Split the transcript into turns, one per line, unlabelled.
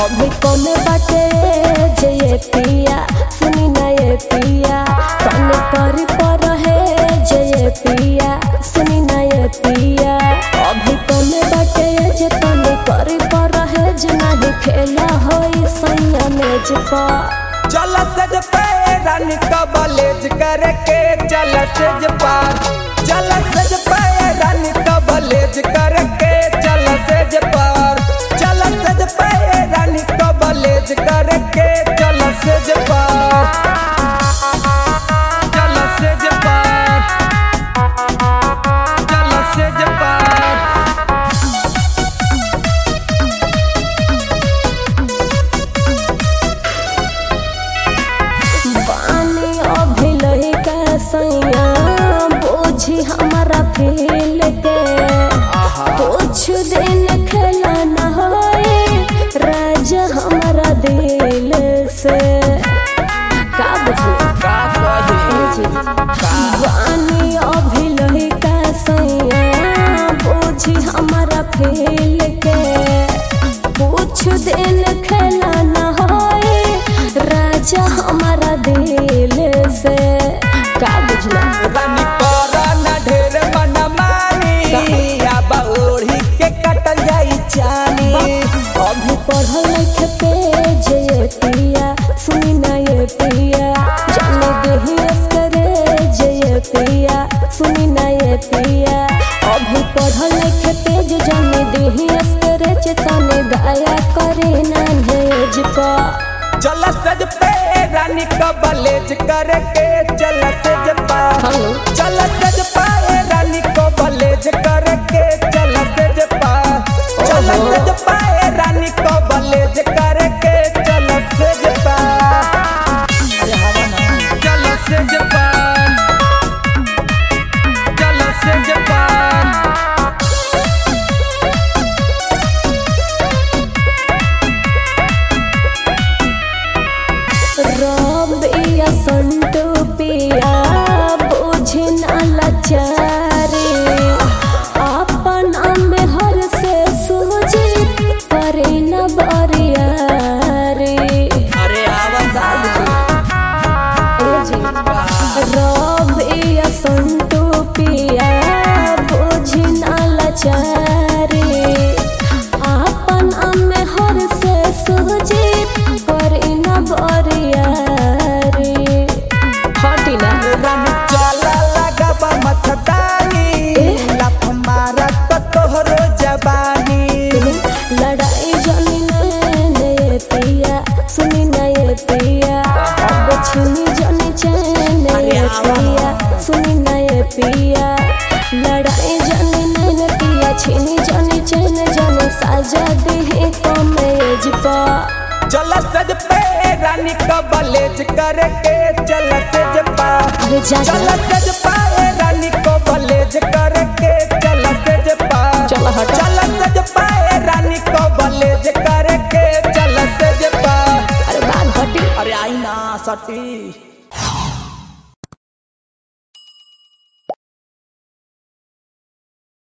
अभी कौन बाटे जे ये पिया सुनी ना ये पिया कौन करी पर है जे ये पिया सुनी ना ये पिया अभी कौन बाटे जे कौन करी पर है जे नहीं खेला होई सैया मेज पर
चल सज पे रानी कबलेज करके चल सज पार चल सज पे रानी कबलेज करके चल सज पार चल सज पे रानी कबलेज करके चल सज पार चल सज पार चल सज पार
पानी अभी लइका सैया बोझी हमारा फील के कुछ दिन खेला न होए राजा हमारा दिल से का बुझली पानी अभी लइका सैया बोझी हमारा फील के कुछ दिन खेला न होए राजा हमारा दिल से का बुझला
रानी करा ना ढेर मन मानी अब ओढ़ी के कटल जाई चानी
अभी पढ़ल लिखे पे जे पिया सुनी ना ये पिया जाने देही करे जे ये पिया सुनी ना ये पिया अभी पढ़ल लिखे पे जे जाने देही करे चेतने दया करे ना भेज पा
चल सज पे रानी कबलेज करके चल सज पा
हेलो
चल सज पाए रानी कबलेज करके चल सज पा चल
ओहो।
सज पाए रानी कबलेज करके चल सज पा चल सज पा चल सज पा
रबिया संटू पिया बुझे न लाचारी अपन में हर से सूझी करे न बरियारी
अरे
रबिया संटू पिया बुझे न लाचारी अपन में हर से सूझी करे न बरियारी हटी ना
रानी चला लगबा मथदानी लफ मारा तो तोहरो जबानी
लड़ाई जानी नए पिया सुनी नए पिया अब छुनी जानी चैन नए पिया सुनी नए पिया लड़ाई जानी नैन पिया छीनी जानी चैन जाने साजा दे कमेज पा
चल सज पे रानी कबलेज करके चल सज पा
अरे जा
चल
जा
सज पाए रानी कबलेज करके चल सज पा
चल हट।
चल सज पाए रानी कबलेज करके चल सज पा
अरे बात हटी
अरे आई ना सटी